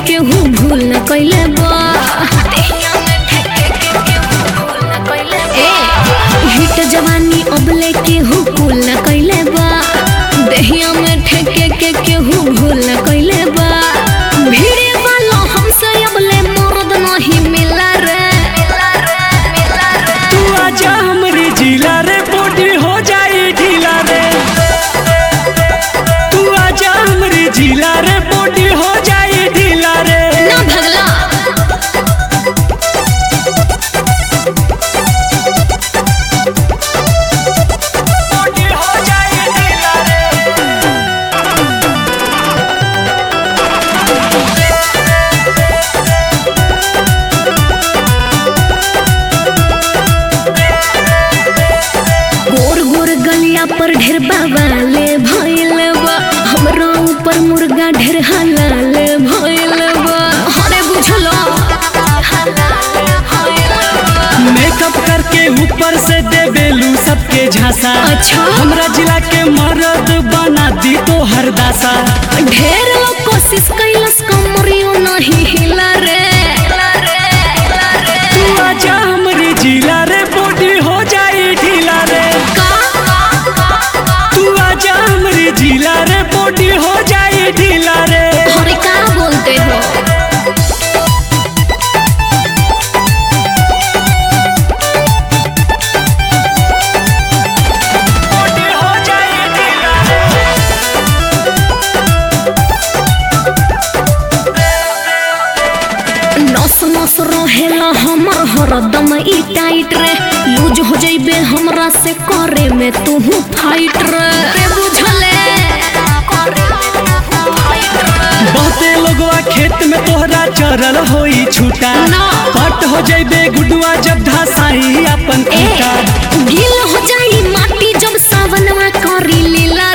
केहू भूल न कैले बा ए हिट जवानी अबले केहू कुल न कैले बा देहिया में ठेके के केहू भूल न कैले बा भीड़े वाला हमसे अबले मर्द नहीं मिला रे तू आजा हमरे जिला रे बॉडी हो जाई ढीला रे तू आजा हमरे जिला रे बॉडी हो जाई ढीला रे ना भगला बॉडी हो जाई ढीला रे गोर गोर गलिया पर ढेर बाबाले भइल बा हमरा ऊपर मुर्गा ढेर हलाल भइल बा हरे बुझलो मेकअप करके ऊपर से दे बेलू सबके झांसा अच्छा। हमरा जिला के मर्द बना दी तो हर दासा ढेर लोग कोशिश कैलस कमरियो नहीं हिला रे तू आजा हमरे जिला रे बॉडी हो जाई ढीला रे तू आजा हमरे जिला रे बॉडी हो जाई ढीला रे हरे का बोलते हो बॉडी हो जाई ढीला रे नस नस रहेला हमर हरदम ई टाइट रे लूज हो जइबे हमरा से करे में तू फाइट रे रे बुझले बहुते लोगवा खेत में तोहरा चरल होई छूटा ना। पट हो जइबे गुडुआ जब धसाई अपन ए खूटा गील हो जाई माटी जब सावनवा करी लीला